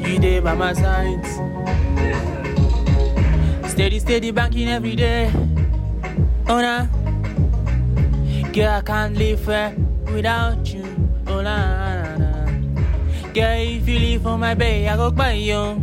you dey by my side. Steady, steady banking every day. Oh nah. Girl, I can't live eh, without you. Oh nah, nah, nah. Girl, if you leave for my bay, I go buy you.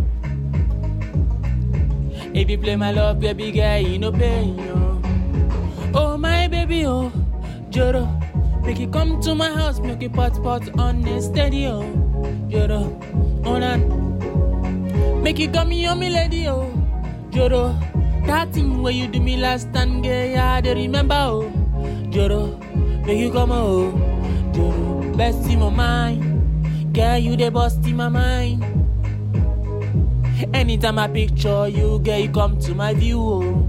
If you play my love, baby girl, you no pay you. Oh my baby, oh Joro, make you come to my house, make you pot pot on the steady, oh Joro, oh nah. Make you come here, me lady, oh Joro, that thing where you do me last time, girl, yeah, I dey remember, oh Joro, make you come, oh Joro, best in my mind, girl, you the bust in my mind. Anytime I picture you, girl, you come to my view, oh.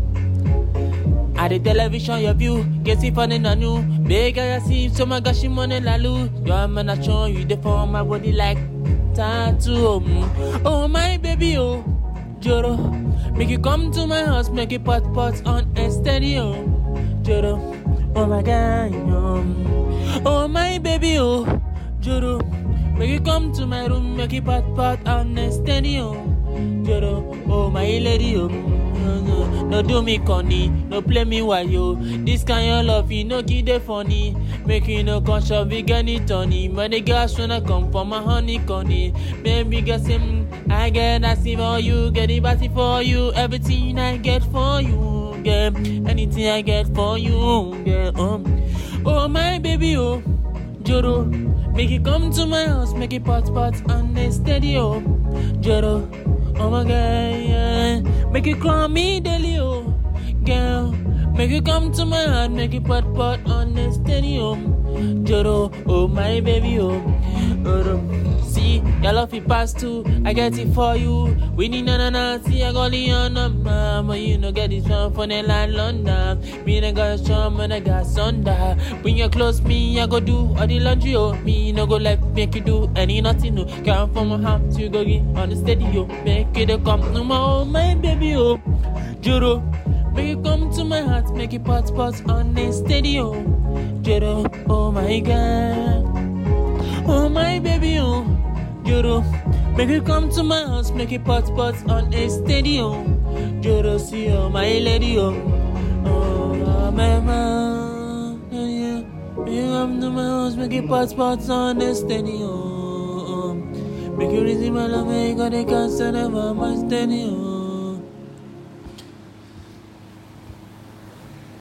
At the television, your view, get see funny na new. Big I see, so my gosh, you money la lu. Your man I show you the form my body like tattoo. Oh, mm. oh my baby, oh, Joro. Make you come to my house, make you pot pot on a steady, oh, Joro. Oh my God, um. oh my baby, oh, Joro. Make you come to my room, make you pot pot on a steady, oh, Joro. Oh my lady, oh. No, no, no do me corny, no play me while yo. This kind of love, you no give the funny. Make you no conscious, we get it Tony. But the girls wanna come for my honey conny. Baby, get him, I get that see for you, get it body for you. Everything I get for you, yeah. Anything I get for you, yeah. Um. Oh my baby, oh, Joro. Make it come to my house, make it pot pot on the steady, oh, Joro. Oh my God, yeah. Make you call me daily, oh, girl. Make you come to my heart, make you pot pot on the stadium. Joro, oh my baby, oh. Oro. See, your love it pass too. I get it for you. We need na na na. See, I got the on mama. You know, get this one from the land London. Me and I got strong, and I got sunder. When you close me, I go do all the laundry, oh. Me no go left, make you do any nothing, no. Come from my house, you go get on the steady, oh. Make it a come, no more, oh, my baby, oh. Joro. Make you come to my heart, make it pot pot on the steady, oh. Joro, oh my God. Oh my baby, oh, Joro. Make you come to my house, make it pot pot on a steady, oh. Joro, see, oh my lady, oh. Oh, my man, yeah. Make you come to my house, make it pot pot on a steady, oh. Make you receive my love, make you got a cancer of my steady, oh.